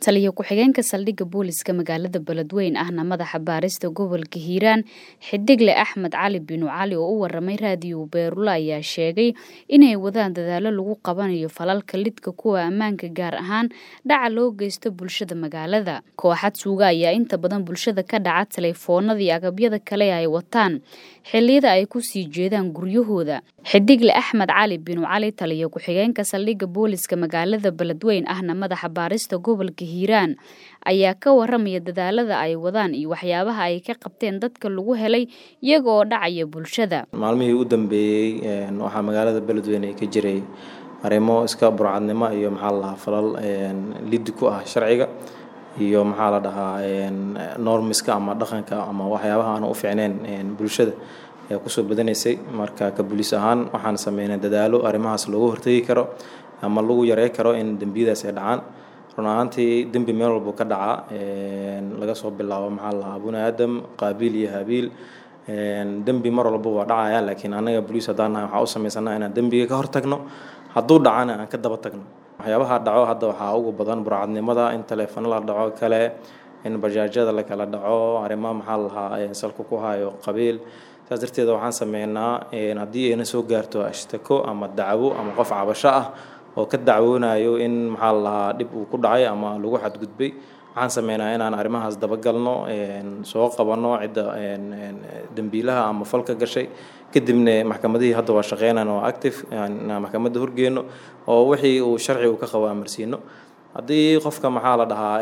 taliyo ku-xigeenka saldhigga booliska magaalada beledweyn ahna madaxa baarista gobolka hiiraan xidigle axmed cali binu cali oo u waramay raadiyo beerula ayaa sheegay inay wadaan dadaalo lagu qabanayo falalka lidka kuwa ammaanka gaar ahaan dhaca loo geysto bulshada magaalada kooxad suuga ayaa inta badan bulshada ka dhaca taleefoonadii agabyada kale ay wataan xilliyada ay ku sii jeedaan guryahooda xidigle axmed cali binu cali taliyo ku-xigeenka saldhigga booliska magaalada beledweyn ahna madaxa baarista gobolka hiiraan ayaa ka waramaya dadaalada ay wadaan iyo waxyaabaha ay ka qabteen dadka lagu helay iyaga oo dhacaya bulshada maalmihii u dambeeyey waxaa magaalada beledweyne ka jiray arrimo iska burcadnimo iyo maxaa la dhahaa falal liddi ku ah sharciga iyo maxaa la dhahaa normiska ama dhaqanka ama waxyaabaha aan u fiicneyn bulshada ee kusoo badanaysay marka ka buliis ahaan waxaan sameynay dadaalo arrimahaas loogu hortegi karo ama lagu yarey karo in dembiyadaas ay dhacaan run ahaantii dembi meel walbu ka dhaca laga soo bilaabo maxaa la dhahaa buni aadam qaabiil iyo habiil dembi mar walba waa dhacaya laakiin annaga boliis haddaan nahay waxaa u samaysanaa inaan dembiga ka hortagno hadduu dhacana aan ka daba tagno waxyaabaha dhaco hadda waxaa ugu badan burcadnimada in taleefano la dhaco kale in bajaajyada la kala dhaco arrimo maxaa la lahaa salka ku hayo qabiil saas darteeda waxaan sameynaa haddii ayna soo gaarto ashtako ama dacwo ama qof cabasho ah oo ka dacwoonayo in maxaa la lahaa dhib uu ku dhacay ama lagu xadgudbay waxaan sameynaa inaan arrimahaas dabagalno soo qabanno cidda dembiilaha ama falka gashay kadibna maxkamadihii hadda waa shaqeynaan oo active maxkamadda horgeyno oo wixii uu sharci uu ka qabo amarsiino haddii qofka maxaa la dhahaa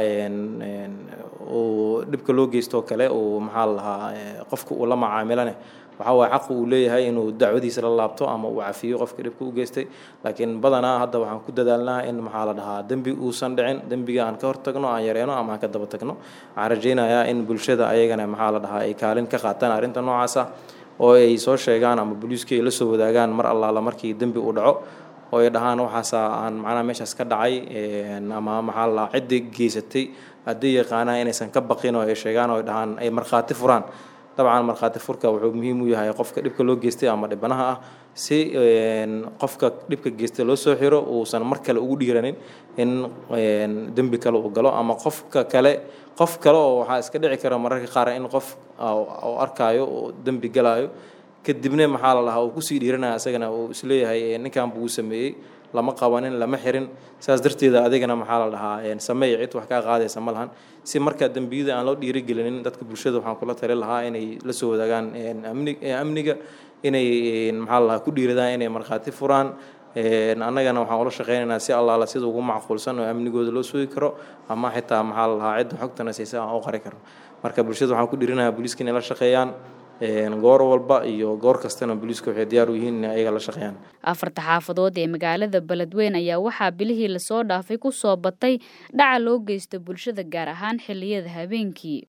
uu dhibka loo geysto kale uu maxaa la dhahaa qofka uu la macaamilane waxaa waaye xaq uu leeyahay inuu dacwadiisa la laabto ama uu cafiyo qofka dhibka u geystay laakiin badanaa hadda waxaan ku dadaalnaa in maxaa la dhahaa dembi uusan dhicin dembiga aan ka hortagno aan yareeno ama aan ka daba tagno waxaan rajaynayaa in bulshada ayagana maxaa la dhahaa ay kaalin ka qaataan arrinta noocaasa oo ay soo sheegaan ama booliiskii ay la soo wadaagaan mar allaala markii dembi uu dhaco oo ay dhahaan waxaasa aan macnaha meeshaas ka dhacay ama maxaa la ciddii geysatay haddii yaqaanaa inaysan ka baqin oo ay sheegaan oo ay dhahaan ay markhaati furaan dabcan markhaati furka wuxuu muhiim u yahay qofka dhibka loo geystay ama dhibanaha ah si qofka dhibka geystay loo soo xiro uusan mar kale ugu dhiiranin in dembi kale uu galo ama qofka kale qof kale oo waxaa iska dhici kara mararka qaar in qof uu arkaayo oo dembi galaayo kadibna maxaa la lahaa uu kusii dhiiranaya isagana uu isleeyahay ninkan buu sameeyey lama qabanin lama xirin saas darteeda adigana maxaa la dhahaa sameey cid wax kaa qaadaysa ma lahan si marka dembiyada aan loo dhiirigelinin dadka bulshada waxaan kula tali lahaa inay la soo wadaagaan amniga inay maxaa la lahaa ku dhiiradaan inay markhaati furaan annagana waxaan ula shaqeynaynaa si allaala sida ugu macquulsan oo amnigooda loo sugi karo ama xitaa maxaa la lahaa cidda xogtana siisa aan u qari karno marka bulshada waxaan ku dhiirinayaa booliiska inay la shaqeeyaan goor walba iyo goor kastana booliiska waxay diyaar u yihiin inay ayaga la shaqeeyaan afarta xaafadood ee magaalada beledweyn ayaa waxaa bilihii lasoo dhaafay ku soo batay dhaca loo geysto bulshada gaar ahaan xilliyada habeenkii